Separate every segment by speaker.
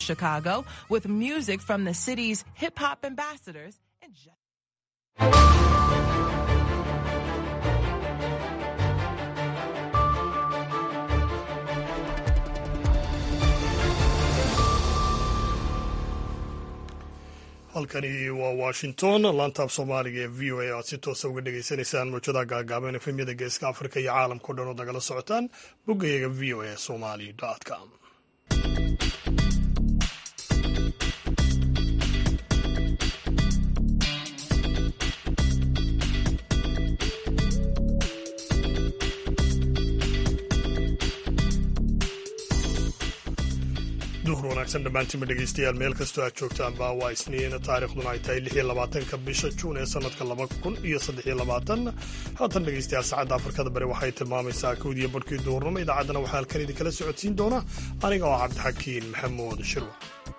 Speaker 1: Chicago with music from the city's hip hop ambassadors and just
Speaker 2: halkani waa washington laantaaf soomaaliga ee v o a aad si toosa uga dhagaysanaysaan mawjadaha gaagaaban efemyada geeska afrika iyo caalamkao dhan oo nagala socotaan boggayaga v o a somali com duhur wanaagsan dhammaantiinba dhegaystayaal meel kastoo aad joogtaanba waa isniin taarikhduna ay tahay lix iyo labaatanka bisha juun ee sanadka laba kun iyo saddex iyo labaatan haatan dhegaystayaal saacadda afrikada bari waxay tilmaamaysaa kowdiyo barhkii duhurnimo idaacaddana waxaa halkan idinkala socodsiin doona aniga oo cabdixakiin maxamuud shirwa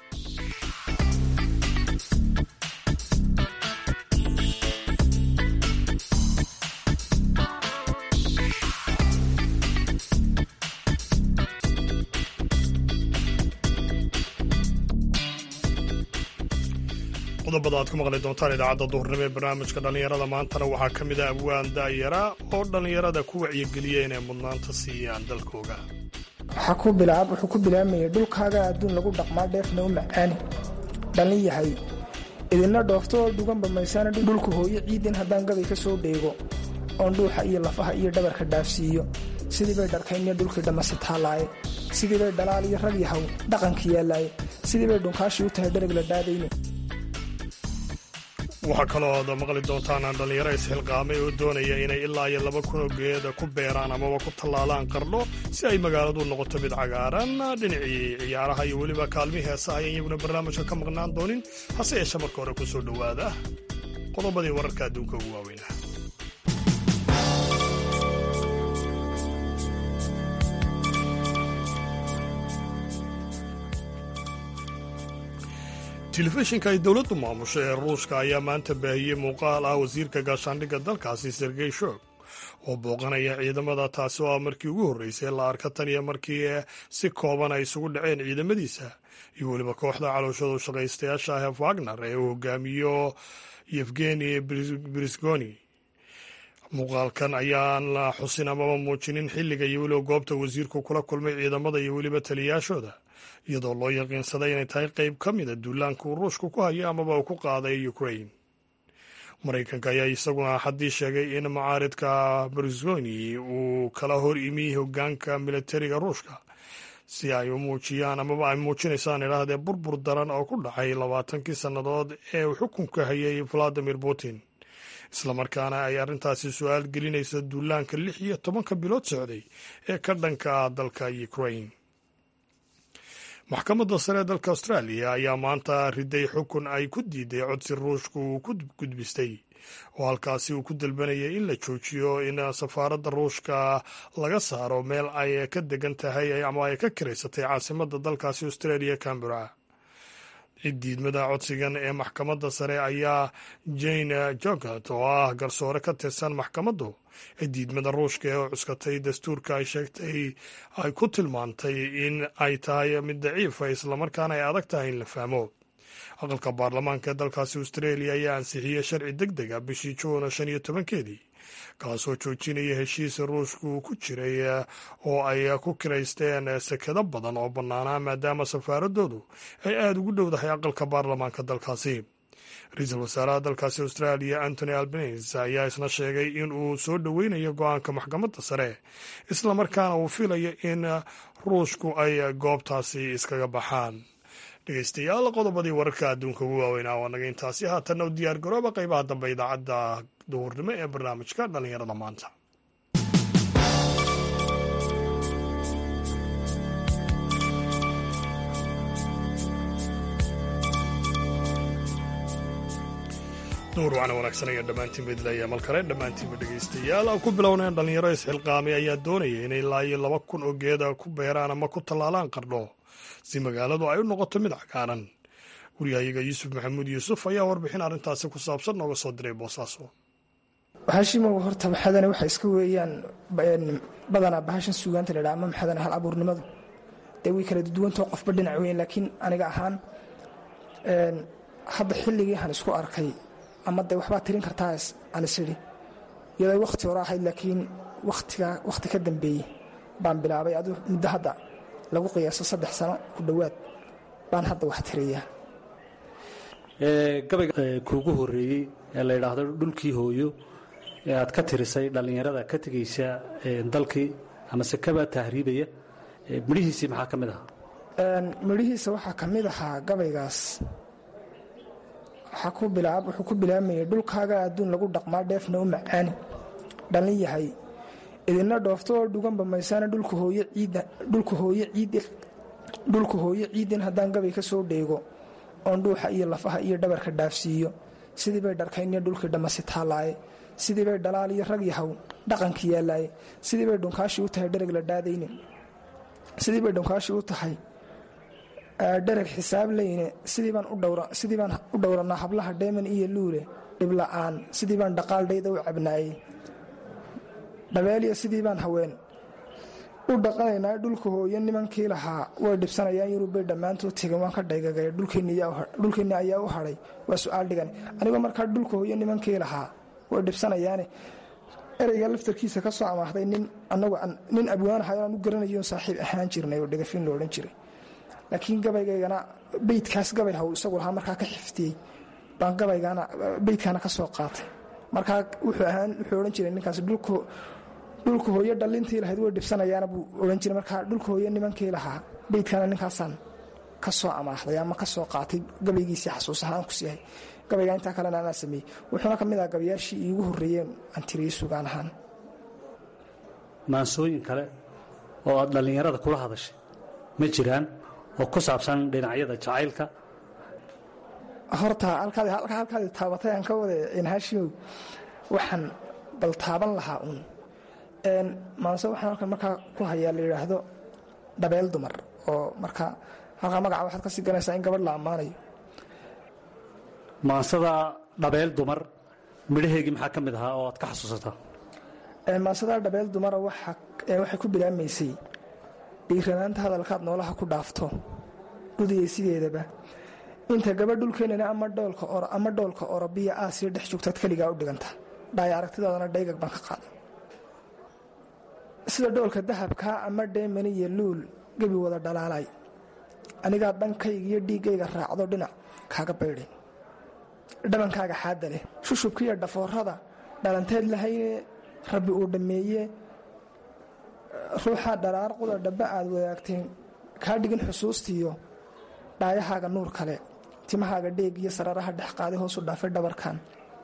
Speaker 2: qodobada aad ku maqli doontaan idaacadda duhurnimo ee barnaamijka dhallinyarada maantana waxaa ka mid ah abwaan daayara oo dhallinyarada ku wacyigeliya inay mudnaanta siiyaan dalkooga
Speaker 3: wuxuu ku bilaabmayay dhulkaaga adduun lagu dhaqmaa dheefna u macaani dhallin yahay idinna dhoofto oo dhuganba maysaana dhulku hooyo ciidin haddaan gabay ka soo dheego oon dhuuxa iyo lafaha iyo dhabarka dhaafsiiyo sidii bay dharkaynyo dhulkii dhammasi taallaaye sidii bay dhalaal iyo rag yahaw dhaqanka yaallaaye sidii bay dhunkaashii u tahay dhereg la dhaadayne
Speaker 2: waxaa kaloo aad maqli doontaan dhallinyaro isxilqaamay oo doonaya inay ilaa iyo laba kun oo geeda ku beeraan amaba ku tallaalaan qardho si ay magaaladu noqoto mid cagaaran dhinacii ciyaaraha iyo weliba kaalmii heesaha ayaan iyaguna barnaamijka ka maqnaan doonin hase yeeshe marka hore ku soo dhowaada qodobadii wararka adduunka ugu waaweyna telefishinka ay dowladdu maamusho ee ruushka ayaa maanta baahiyey muuqaal ah wasiirka gaashaandhigga dalkaasi sergey shog oo booqanaya ciidamada taasi oo ah markii ugu horreysay la arka tan iyo markii si kooban ay isugu dhaceen ciidamadiisa iyo weliba kooxda calooshadu shaqaystayaasha ah ee wagner ee uu hogaamiyo yevgeni brisgoni muuqaalkan ayaan la xusin amaba muujinin xilliga iyo weliba goobta wasiirku kula kulmay ciidamada iyo weliba taliyayaashooda iyadoo loo yaqiinsaday inay tahay qayb ka mida duulaanka uu ruushku ku hayo amaba uu ku qaaday ukrain maraykanka ayaa isaguna haddii sheegay in mucaaridka bersgoni uu kala hor imi hogaanka militariga ruushka si ay u muujiyaan amaba ay muujinaysaan idhaahdee burbur daran oo ku dhacay labaatankii sannadood ee uu xukunka hayay valadimir putin islamarkaana ay arrintaasi su-aal gelinaysa duulaanka lix iyo tobanka bilood socday ee ka dhanka ah dalka ukrain maxkamadda sare ee dalka austraaliya ayaa maanta riday xukun ay ku diiday codsi ruushku uu ku gudbistay oo halkaasi uu ku dalbanayay in la joojiyo in safaaradda ruushka laga saaro meel ay ka degan tahay ama ay ka kiraysatay caasimadda dalkaasi australia cambera diidmada codsigan ee maxkamadda sare ayaa jane jogat oo ah garsoore ka tirsan maxkamaddu ee diidmada ruushka ee cuskatay dastuurka ay sheegtay ay ku tilmaantay in ay tahay mid daciifa islamarkaana ay adag tahay in la fahmo aqalka baarlamaanka ee dalkaasi australia ayaa ansixiyey sharci deg dega bishii juuna shan iyo tobankeedii kaasoo joojinaya heshiisa ruushku ku jiray oo ay ku kiraysteen sekado badan oo bannaanaa maadaama safaaradoodu ay aada ugu dhowdahay aqalka baarlamaanka dalkaasi ra-iisul wasaaraha dalkaasi australia antony albanese ayaa isna sheegay in uu soo dhoweynayo go-aanka maxkamadda sare islamarkaana uu filayo in ruushku ay goobtaasi iskaga baxaan dhegeystayaal qodobadii wararka adduunka ugu waaweynaa waa naga intaasi haatanna u diyaar garooba qaybaha dambe idaacadda duhurnimo ee barnaamijka dhallinyarada maanta duhur wacna wanaagsan ayaa dhammaantiinba idilaya mal kale dhammaantiinba dhegaystayaal aan ku bilowneen dhallinyaro isxilqaamay ayaa doonaya inay ilaa iyo laba kun oo geeda ku beeraan ama ku tallaalaan qardho si magaaladu ay u noqoto mid cagaaran waryahayaga yuusuf maxamuud yuusuf ayaa warbixin arrintaasi ku saabsan nooga soo diray boosaaso
Speaker 3: bahashimow horta maxadane waxa iska weeyaan badanaa bahashan suugaanta ladhaa ama maxadane hal abuurnimadu dee way kala duwantao qofba dhinac weyn laakiin aniga ahaan hadda xilligii aan isku arkay ama dee waxbaa tirin kartaa aan isidhi iyadoo wakhti hore ahayd laakiin watiga wakhti ka dambeeyey baan bilaabay adu muddo hadda lagu qiyaaso saddex sano ku dhowaad baan hadda wax tiriyaa
Speaker 4: gabayga kuugu horeeyey ee la yidhaahdo dhulkii hooyo ee aad ka tirisay dhallinyarada ka tegaysa dalkii amase kaba tahriibaya midhihiisii maxaa ka mid ahaa
Speaker 3: midhihiisa waxaa ka mid ahaa gabaygaas wuxuu ku bilaamayay dhulkaaga adduun lagu dhaqmaa dheefna u macaani dhallin yahay idinna dhoofto oo dhuganba maysaana dhulka hooyo ciidin haddaan gabay ka soo dheego oon dhuuxa iyo lafaha iyo dhabarka dhaafsiiyo sidii bay dharkaynyo dhulkii dhammasi taallaaye sidii bay dhalaal iyo rag yahow dhaqanki yaallaaye sidii bay dhunkaashii u tahay dhereg la dhaadayne sidii bay dhunkaashii u tahay dhereg xisaab leyne sidii baan u dhowranaa hablaha dheeman iyo luule dhibla'aan sidii baan dhaqaaldhayda u cabnaayey dhabeeliya sidii baan haween u dhaqanaynaa dhulka hooyo nimankii lahaa way dhibsanayaan yurubay dhammaantood tegin waan ka dhaygagay dhulkeenni ayaa u hadhay waa su-aal dhigan anigoo markaa dhulka hooyo nimankii lahaa way dhibsanayaane ereyga laftarkiisa ka soo amaahday nin abwaanahay aan u garanayo saaxiib ahaan jirnay oo dhegafin lo odhan jiray laakiin gabaygaygana beydkaas gabay haw isagu lahaa markaa ka xiftiyey baan gabaygana beydkaana ka soo qaatay markaa wuxuu odhan jiray ninkaas dhulka hooyo dhallintii lahayd way dhibsanayaana buu odhan jiray markaa dhulka hooyo nimankii lahaa beydkana ninkaasaan ka soo amaahday ama ka soo qaatay gabaygiisii xasuus ahaan ku siihay gabayga intaa kalena anaa sameeyey wuxuuna ka mid aha gabayaashii iigu horreeyeen aan tiriyey sugaan ahaan
Speaker 4: maansooyin kale oo aad dhallinyarada kula hadashay ma jiraan oo ku saabsan dhinacyada jacaylka
Speaker 3: horta halkaadi taabatay aan ka wada inhaashimow waxaan bal taaban lahaa uun maanse waxaan halkan markaa ku hayaa la yidhaahdo dhabeel dumar oo markaa halkaa magaca waxaad ka sii ganaysaa in gabadh la ammaanayo
Speaker 4: maansada dhabeel dumar midhaheegii maxaa ka mid ahaa oo aad ka xasuusataa
Speaker 3: maansada dhabeel dumara waxay ku bilaabmaysay dhiiranaanta hadalkaad noolaha ku dhaafto dhudiyay sideedaba inta gabadh dhulkeenana ama dhoolka orobiya aasiya dhex joogtaad keligaa u dhiganta dhaaya aragtidoodana dhaygag baan ka qaaday sida dhoolka dahabkaa ama dheemani iyo luul gebi wada dhalaalay anigaa dhankayga iyo dhiiggayga raacdo dhinac kaaga baydhay dhabankaaga xaadda leh shushubkiiyo dhafoorada dhalanteed lahayne rabbi uu dhammeeye ruuxaa dharaar quda dhabba aad wadaagteen kaa dhigin xusuustiiyo dhaayahaaga nuur kale timahaaga dheeg iyo sararaha dhex qaaday hoosu dhaafay dhabarkan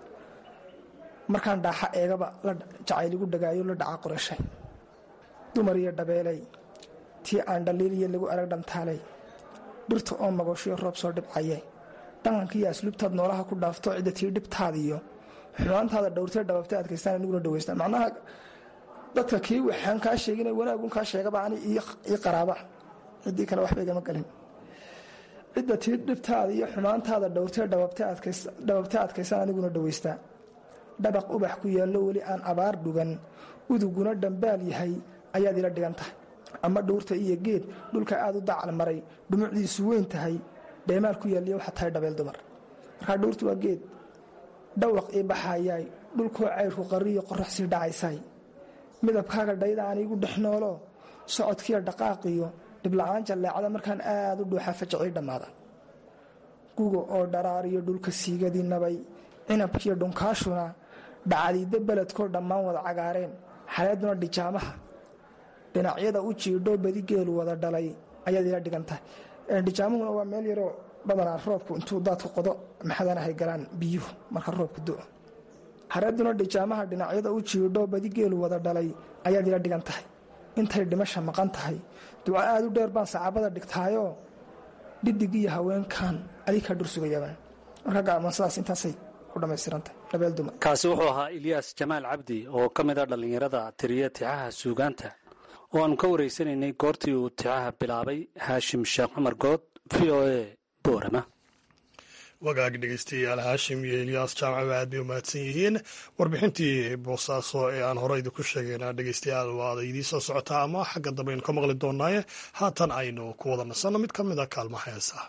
Speaker 3: markaan dhaaxa eegaba la jacayligu dhagaayo la dhaca qorashay dumar iyo dhabeelay tii aan dhaliiliyo lagu arag dhantaalay dhirta oo magoshiyo roob soo dhibcaye dhaqankiiyo asluubtaad noolaha ku dhaafto cidda tii dhibtaadiyo xumaantaada dhowrtee dhababta adkaystaan aniguna dhaweystaan macnaha dadka kii waxaan kaa sheegina wanaagun kaa sheegaba ani ii qaraaba ciddii kale waxba igama galin cidda tii dhibtaada iyo xumaantaada dhowrtee dhababta adkaystaan aniguna dhaweystaa dhabaq ubax ku yaallo weli aan abaar dhugan uduguna dhambaal yahay ayaad ila dhigan tahay ama dhowrta iyo geed dhulka aad u dacal maray dhumucdiisu weyn tahay dheemaal ku yaalliya waxaa tahay dhabeel dumar markaa dhowrtu waa geed dhawaq ii baxayaay dhulkoo cayrku qariyo qorax sii dhacaysay midabkaaga dhayda aan iigu dhex noolo socodkiiyo dhaqaaqiyo dhibla'aan jalleecada markaan aad u dhuuxa fajacii dhammaada guga oo dharaariyo dhulka siigadii nabay cinabkiiyo dhunkaashuna dhacdiidda beledkoo dhammaan wada cagaareen xaleeduna dhijaamaha dhinacyada u jiidho badi geelu wada dhalay ayaad ila dhigan tahay dhijaamuhuna waa meel yaroo badanaa roobku intuu daadku qodo maxadanahay galaan biyuhu marka roobku do hareeduna dhijaamaha dhinacyada u jiidho badi geelu wada dhalay ayaad ila dhigan tahay intay dhimasha maqan tahay duco aad u dheer baan sacaabada dhigtaayoo dhidig iyo haweenkan adikaa dhursugayabaan marka gacmansadaas intaasay ku dhammaystirantahay dhabeel dumar
Speaker 4: kaasi wuxuu ahaa ilyaas jamaal cabdi oo ka mid a dhallinyarada tiriya tixaha suugaanta oo aanu ka waraysanaynay goortii uu tixaha bilaabay haashim sheekh cumar good v o a boorama
Speaker 2: wagaag dhegeystayaal haashim iyo elyaas jaamaca aad bay u mahadsan yihiin warbixintii boosaaso ee aan hore idinku sheegayna dhegeystayaal waada idiin soo socotaa ama xagga dambe aynu ka maqli doonaaye haatan aynu ku wada nasanno mid ka mid a kaalmaha heesaha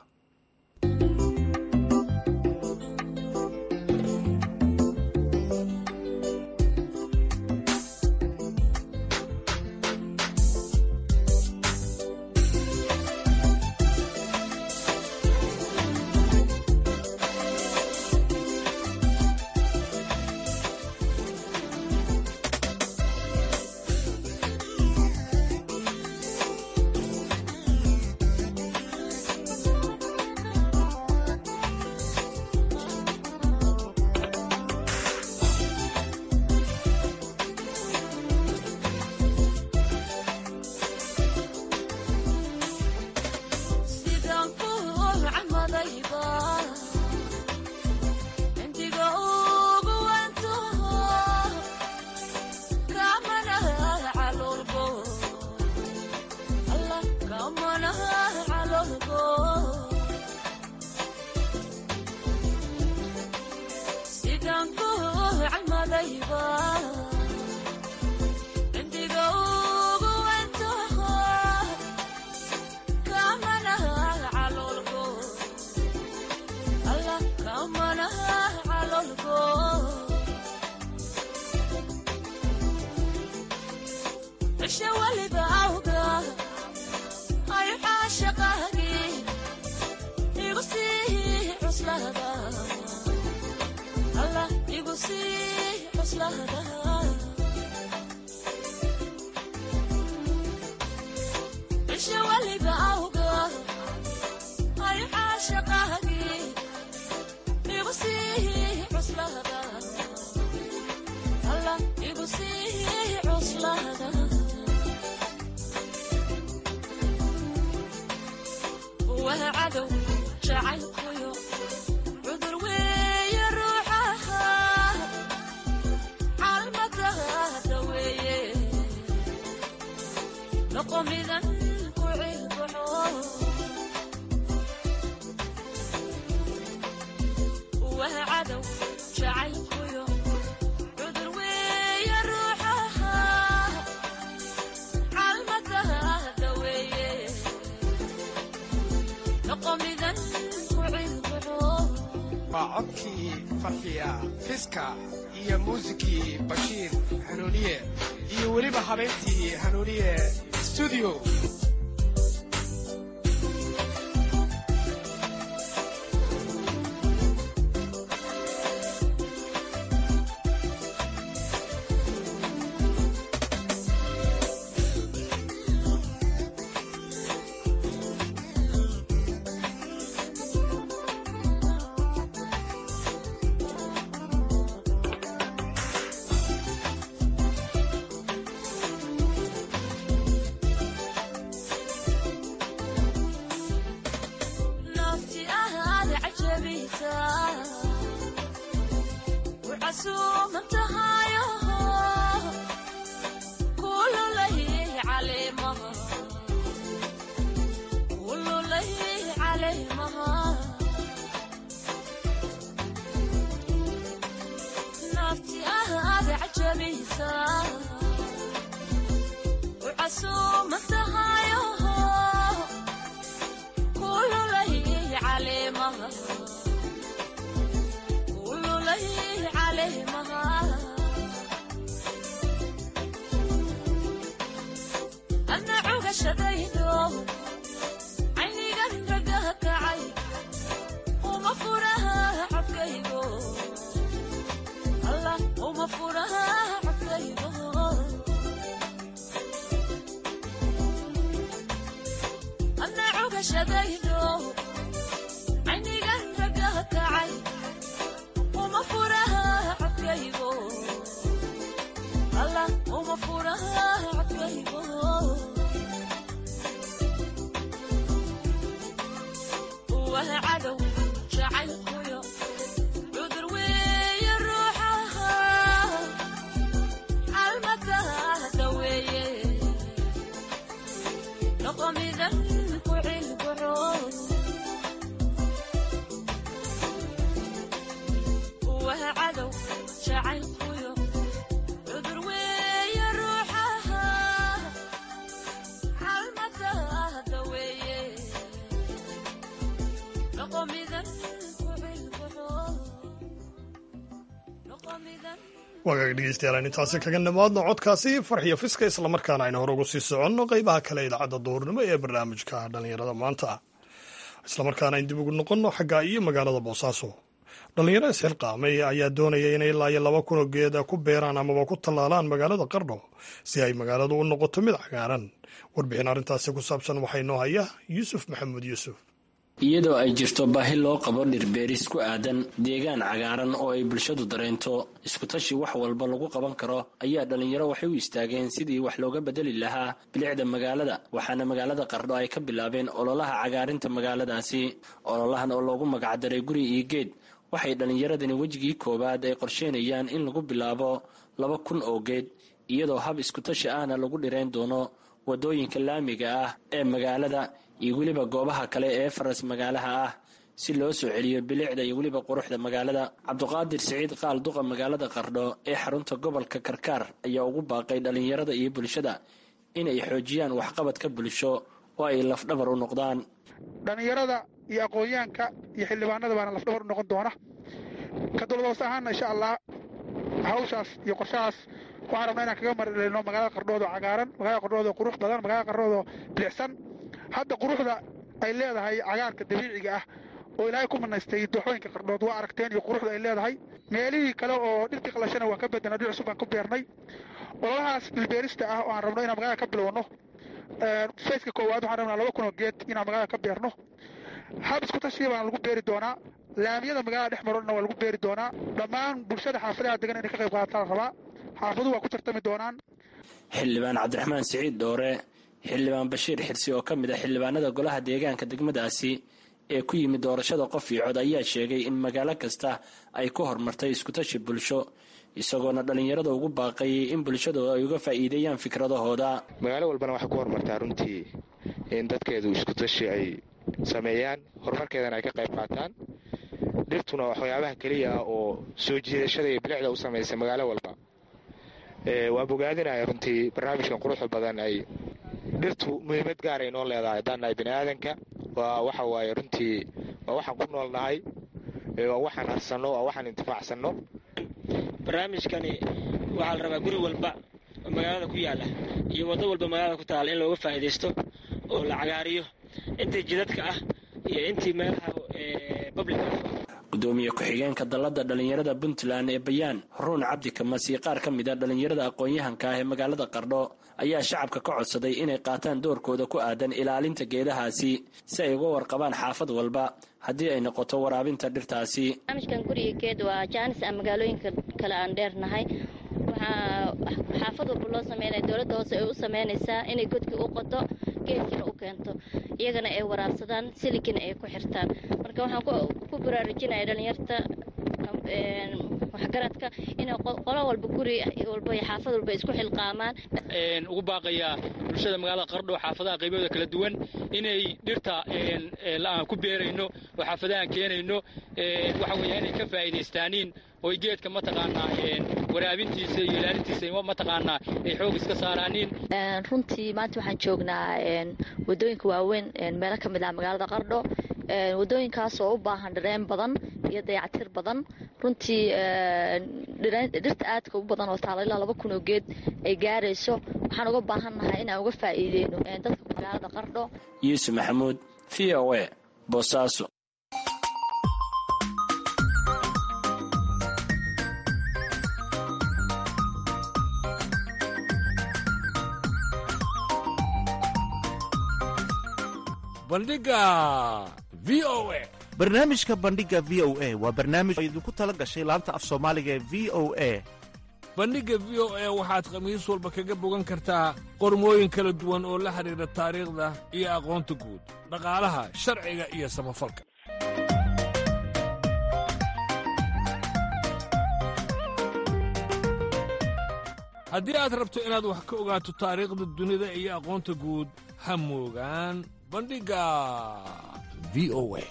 Speaker 5: waa codkii farxiya fiska iyo muusikii bashiir hanuuniye iyo weliba habeyntii hanuuniye stuudio
Speaker 2: wagaag dhegeystayaal intaasi kaga nimaadno codkaasi farxiyo fiska islamarkaana aynu hore ugu sii soconno qeybaha kale idaacadda duurnimo ee barnaamijka dhallinyarada maanta islamarkaana ayn dib ugu noqonno xagga iyo magaalada boosaaso dhallinyaro isxilqaamay ayaa doonaya inay ilaa iyo laba kunoo geeda ku beeraan amaba ku tallaalaan magaalada qardho si ay magaaladu u noqoto mid cagaaran warbixin arrintaasi ku saabsan waxaa inoo haya yuusuf maxamuud yuusuf
Speaker 6: iyadoo ay jirto baahi loo qabo dhirbeeris ku aadan deegaan cagaaran oo ay bulshadu dareento iskutashi wax walba lagu qaban karo ayaa dhallinyaro waxay u istaageen sidii wax looga bedeli lahaa bilicda magaalada waxaana magaalada qardho ay ka bilaabeen ololaha cagaarinta magaaladaasi ololahan oo loogu magacdaray guri iyo geed waxay dhallinyaradani wejigii koowaad ay qorsheynayaan in lagu bilaabo laba kun oo geed iyadoo hab iskutashi ahna lagu dhirayn doono waddooyinka laamiga ah ee magaalada iyo weliba goobaha kale ee faras magaalaha ah si loo soo celiyo bilicda iyo weliba quruxda magaalada cabduqaadir siciid qaal duqa magaalada qardho ee xarunta gobolka karkaar ayaa ugu baaqay dhallinyarada iyo bulshada inay xoojiyaan waxqabadka bulsho oo ay lafdhabar u noqdaan
Speaker 7: dhallinyarada iyo aqoonyahanka iyo xildhibaanada baana lafdhabar u noqon doona ka dowladoos ahaana insha allah hawshaas iyo qorshahaas waxaan rabnaa inaan kaga marilino magaalada qardhood oo cagaaran magaalada qardhood oo qurux badan magaalada qardhood oo bilicsan hadda quruxda ay leedahay cagaarka dabiiciga ah oo ilaahay ku manaystay dooxooyinka qardhood waa aragteen iyo quruxda ay leedahay meelihii kale oo dhirtii qalashana waa ka bedena dhir cusub baan ku beernay ololahaas dhilbeerista ah oo aan rabno inaan magaalada ka bilowno fayska koowaad waxaan rabnaa laba kunoo geed inaan magaalada ka beerno hab isku tashiya baan lagu beeri doonaa laamiyada magaalada dhex marona waa lagu beeri doonaa dhammaan bulshada xaafadaha degan inay ka qayb qaadataa la rabaa xaafaduhu waa ku tartami doonaan
Speaker 6: xildhibaan cabdiraxmaan siciid dhoore xildhibaan bashiir xirsi oo ka mid ah xildhibaanada golaha deegaanka degmadaasi ee ku yimid doorashada qof iyo cod ayaa sheegay in magaalo kasta ay ku horumartay iskutashi bulsho isagoona dhallinyarada ugu baaqayay in bulshadu ay uga faa'iideeyaan fikradahooda
Speaker 8: magaalo walbana waxay ku horumartaa runtii in dadkeedu iskutashi ay sameeyaan horumarkeedana ay ka qayb qaataan dhirtuna waxyaabaha keliya ah oo soo jiidashada iyo bilicda u samaysa magaalo walba waa bogaadinaya runtii barnaamijkan quruxda badan ay dhirtu muhiimad gaar ay noo leedahay haddaan nahay bini aadanka waa waxa waaye runtii waa waxaan ku nool nahay waa waxaan harsanno waa waxaan intifaacsanno
Speaker 9: barnaamijkani waxaa la rabaa guri walba oo magaalada ku yaala iyo waddo walba magaalada ku taala in looga faa'iidaysto oo la cagaariyo intii jidadka ah iyo intii meelaha public ah
Speaker 6: gudoomiye ku-xigeenka dalladda dhallinyarada puntland ee bayaan ruun cabdi kamas iyo qaar ka mid a dhallinyarada aqoon-yahanka ah ee magaalada qardho ayaa shacabka ka codsaday inay qaataan doorkooda ku aadan ilaalinta geedahaasi si ay uga warqabaan xaafad walba haddii ay noqoto waraabinta dhirtaasi
Speaker 10: barnaamijkan guriga geed waa jaanis aan magaalooyinka kale aan dheernahay waxaa xaafad walba loo sameynaya dowladda hoose ay u sameynaysaa inay godkii u qodo geedkina u keento iyagana ay waraabsadaan siligina ay ku xirtaan marka waxaan ku baraarujinaya dhalinyarta waxgaradka inay qolo walba guri walba iyo xaafad walba isku xilqaamaan
Speaker 9: ugu baaqayaa bulshada magaalada qardho xaafadaha qaybahooda kala duwan inay dhirta aan ku beerayno oo xaafadahan keenayno waxa weeya inay ka faa'iidaystaaniin oy geedka mataqaanaa waraabintiisa iyo ilaalintiisa mataqaanaa ay xoog iska saaraaniin
Speaker 10: runtii maanta waxaan joognaa wadooyinka waaweyn meelo ka mid ah magaalada qardho wadooyinkaas oo u baahan dhireen badan iyo dayactir badan runtii dhirta aadka u badan oo taala ilaa laba kun oo geed ay gaarayso waxaan uga baahannahay inaan uga faa'iideyno dadka magaalada qardho
Speaker 6: yuusuf maxamuud v o a boosaaso
Speaker 11: bandhiga v o a
Speaker 12: barnaamijka bandhiga v o a waa barnaamij oo idinku tala gashay laanta af soomaaliga ee v o a
Speaker 11: bandhigga v o a waxaad khamiis walba kaga bogan kartaa qormooyin kala duwan oo la xidhiidha taariikhda iyo aqoonta guud dhaqaalaha sharciga iyo samafalka haddii aad rabto inaad wax ka ogaato taariikhda dunida iyo aqoonta guud ha moogaan bandhigga v o a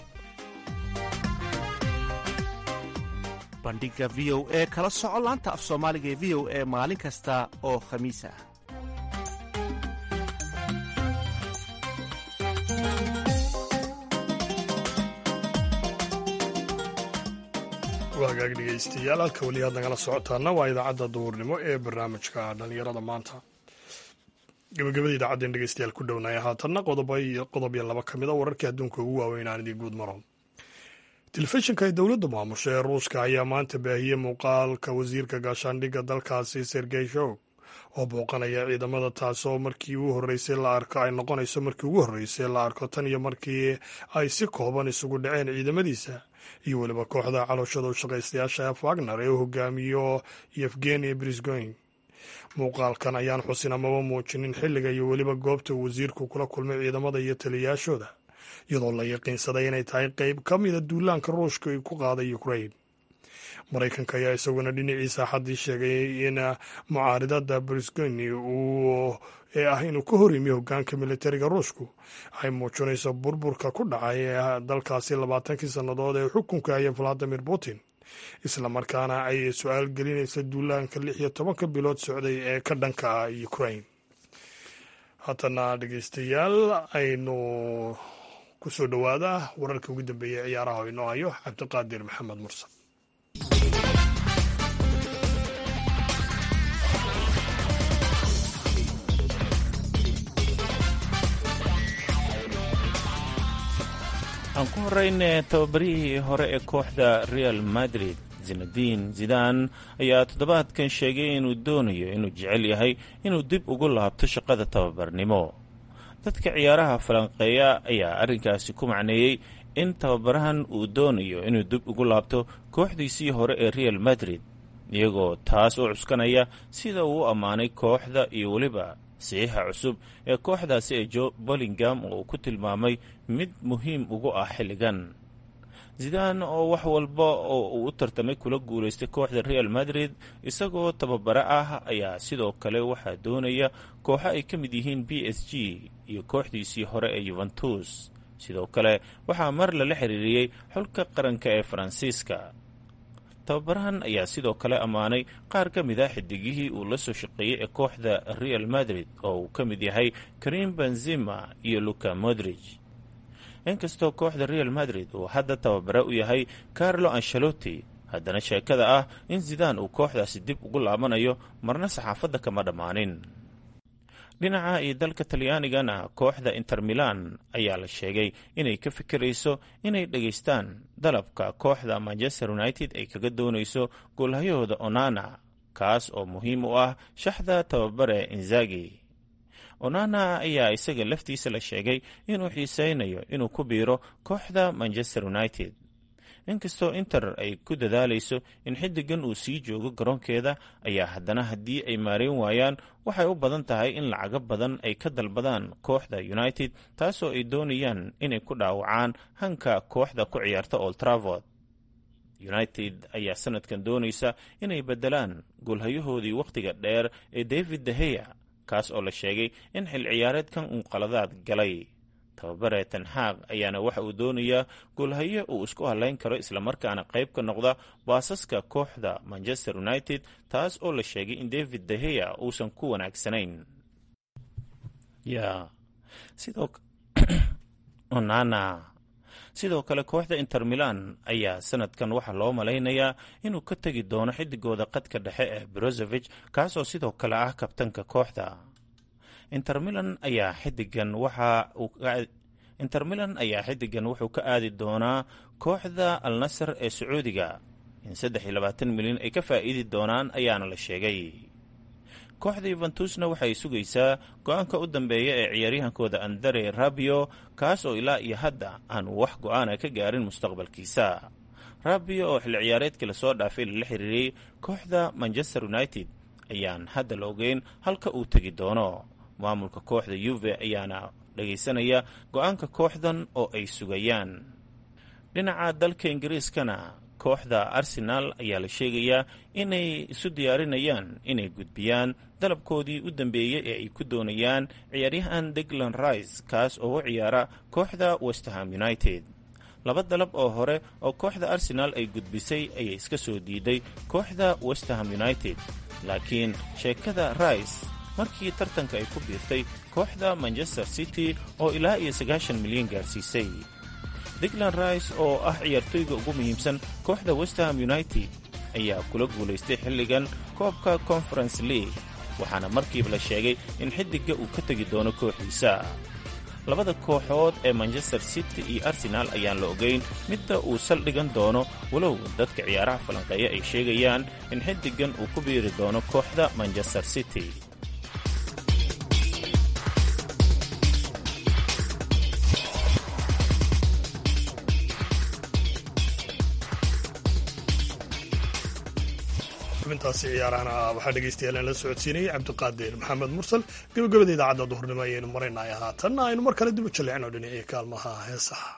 Speaker 12: bandhiga v o e kala soco laanta af soomaaliga ee v o e maalin kasta oo khamiis ah
Speaker 2: waagaag dhegaystayaal halka weli aad nagala socotaana waa idaacadda duhurnimo ee barnaamijka dhallinyarada maanta gabagabada idaacaddeen dhegeystayaal ku dhownaya haatanna qodob iyo laba ka mid a wararkii adduunka ugu waaweyn aan idii guud maro telefishinka ay dowladda maamusha ee ruushka ayaa maanta baahiyey muuqaalka wasiirka gaashaandhigga dalkaasi sergey shog oo booqanaya ciidamada taasoo markii ugu horreysay la arko ay noqonayso markii ugu horreysay la arko tan iyo markii ay si kooban isugu dhaceen ciidamadiisa iyo weliba kooxda calooshada u shaqaystayaasha f wagner ee u hogaamiyo yevgeni brisgoyn muuqaalkan ayaan xusin amaba muujinin xilliga iyo weliba goobta uu wasiirku kula kulmay ciidamada iyo taliyayaashooda iyadoo la yaqiinsaday inay tahay qeyb ka mida duulaanka ruushka ay ku qaaday ukrain maraykanka ayaa isaguna dhinaciisa xaddii sheegay in mucaaridada brisgoni uu ee ah inuu ka hor yimi hogaanka militariga ruushku ay muujinayso burburka ku dhacay ee dalkaasi labaatankii sannadood ee xukunka haya valadimir putin islamarkaana ay su-aal gelinaysa duulaanka lix iyo tobanka bilood socday ee ka dhanka ah ukrain haatana dhegeystayaal aynu ku soo dhowaada wararka ugu dambeeyay ciyaaraha oo inoo hayo cabdiqaadir maxamed mursal
Speaker 13: aan ku horeyne tababarihii hore ee kooxda real madrid zinadiin zidan ayaa toddobaadkan sheegay inuu doonayo inuu jecel yahay inuu dib ugu laabto shaqada tababarnimo dadka ciyaaraha falanqeeya ayaa arrinkaasi ku macneeyey in tababarahan uu doonayo inuu dib ugu laabto kooxdiisii hore ee real madrid iyagoo taas u cuskanaya sida uu u ammaanay kooxda iyo weliba saxiixa cusub ee kooxdaasi ee jo bolingam oo uu ku tilmaamay mid muhiim ugu ah xilligan zidaan oo wax walba oo uu u tartamay kula guulaystay kooxda real madrid isagoo tababare ah ayaa sidoo kale waxaa doonaya kooxo ay ka mid yihiin b s g iyo kooxdiisii hore ee yuventus sidoo kale waxaa mar lala xiriiriyey xulka qaranka ee faransiiska tababarahan ayaa sidoo kale ammaanay qaar ka mid ah xidigihii uu la soo shaqeeyey ee kooxda real madrid oo uu ka mid yahay karim benzima iyo luka modrij inkastoo kooxda real madrid uu hadda tababare u yahay carlo ancelotti haddana sheekada ah in zidaan uu kooxdaasi dib ugu laabanayo marna saxaafadda kama dhammaanin dhinaca iyo dalka talyaanigana kooxda inter milan ayaa la sheegay inay ka fikirayso inay dhegaystaan dalabka kooxda manchester united ay kaga doonayso goolhayahooda onana kaas oo muhiim u ah shaxda tababare inzagi onana ayaa isaga laftiisa la sheegay inuu xiiseynayo inuu ku biiro kooxda manchester united inkastoo inter ay ku dadaalayso in xiddigan uu sii joogo garoonkeeda ayaa haddana haddii ay maarayn waayaan waxay u badan tahay in lacago badan ay ka dalbadaan kooxda united taasoo ay doonayaan inay ku dhaawacaan hanka kooxda ku ciyaarta old travord united ayaa sanadkan doonaysa inay beddelaan goolhayahoodii wakhtiga dheer ee david daheya kaas oo la sheegay in xil ciyaareedkan uu qaladaad galay tababare tanxaaq ayaana waxa uu doonayaa goolhaye uu isku halayn karo islamarkaana qayb ka noqda baasaska kooxda manchester united taas oo la sheegay in david daheya uusan ku wanaagsanayn onana sidoo kale kooxda inter milan ayaa sanadkan waxaa loo malaynayaa inuu ka tegi doono xidigooda qadka dhexe ee brozovich kaasoo sidoo kale ah kabtanka kooxda inter milan ayaa xidigan waxa uu inter milan ayaa xidigan wuxuu ka aadi doonaa kooxda al nasar ee sacuudiga in saddex iyo labaatan milyan ay ka faa'iidi doonaan ayaana la sheegay kooxda yuventusna waxay sugaysaa go-aanka u dambeeya ee ciyaaryahankooda andare rabio kaas oo ilaa iyo hadda aanu wax go-aana ka gaarin mustaqbalkiisa rabio oo xilli ciyaareedkii lasoo dhaafay lala xiriiriyey kooxda manchester united ayaan hadda la ogeyn halka uu tegi doono maamulka kooxda yuve ayaana dhagaysanaya go-aanka kooxdan oo ay sugayaan dhinaca dalka ingiriiskana kooxda arsenaal ayaa la sheegayaa inay isu diyaarinayaan inay gudbiyaan dalabkoodii u dambeeyey ee ay ku doonayaan ciyaaryahan deglan rice kaas oo u ciyaara kooxda westerham united laba dalab oo hore oo kooxda arsenaal ay gudbisay ayay iska soo diiday kooxda westerham united laakiin sheekada rice markii tartanka ay ku biirtay kooxda manchester city oo ilaa iyo sagaashan milyan gaarsiisay diglan rice oo ah ciyaartoyga ugu muhiimsan kooxda westham united ayaa kula guulaystay xilligan koobka conference league waxaana markiiba la sheegay in xiddigga uu ka tegi doono kooxiisa labada kooxood ee manchester city iyo arsenaal ayaan la ogayn midda uu saldhigan doono walow dadka ciyaaraha falanqeeya ay sheegayaan in xiddiggan uu ku biiri doono kooxda manchester city
Speaker 2: xubintaasi ciyaarahana waxaa dhegaystayaal la socodsiinayay cabdiqaadir maxamed mursal gabagabada idaacadda duhurnimo ayaynu maraynaya haatanna aynu mar kale dib u jalleecno dhinacii kaalmaha heesaha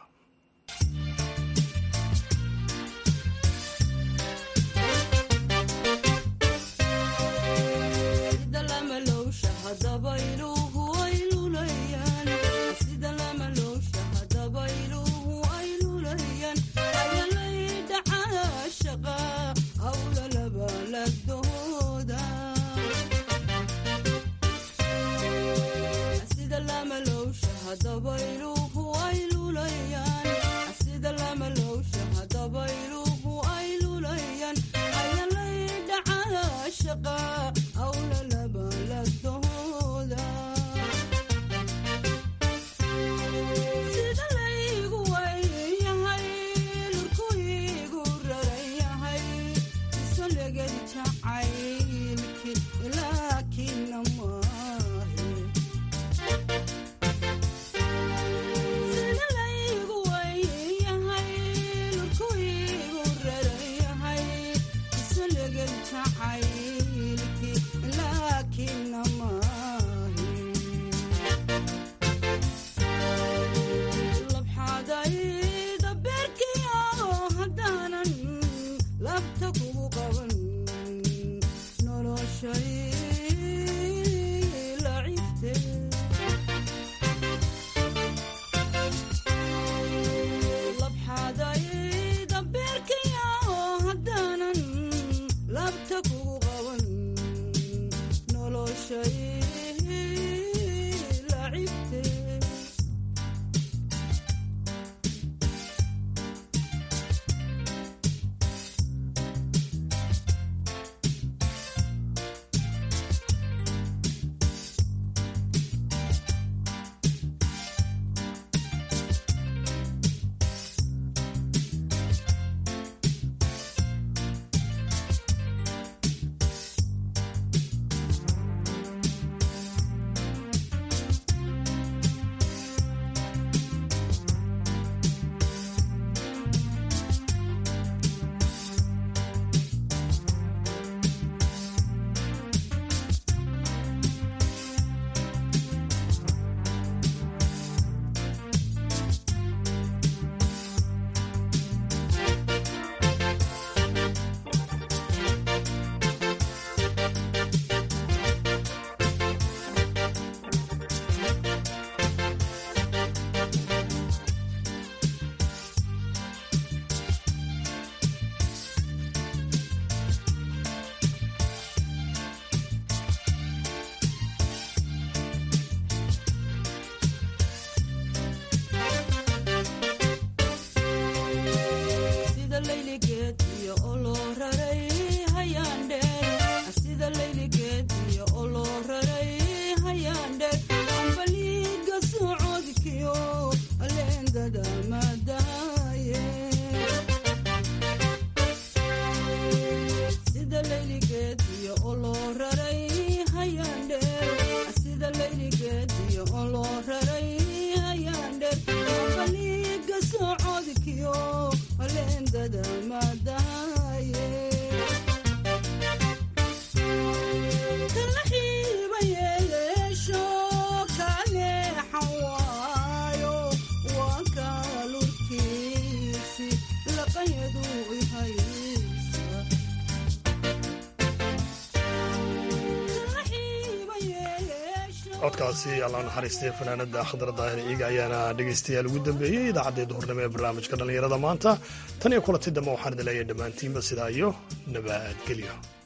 Speaker 2: codkaasi alla naxariistay fanaanada khadra daahir ciiga ayaana dhegaystayaal ugu dambeeyey idaacaddii duhurnimo ee barnaamijka dhallinyarada maanta tan iyo kulanti dambe waxaan idin leeyahay dhammaantiinba sidaa iyo nabadgelyo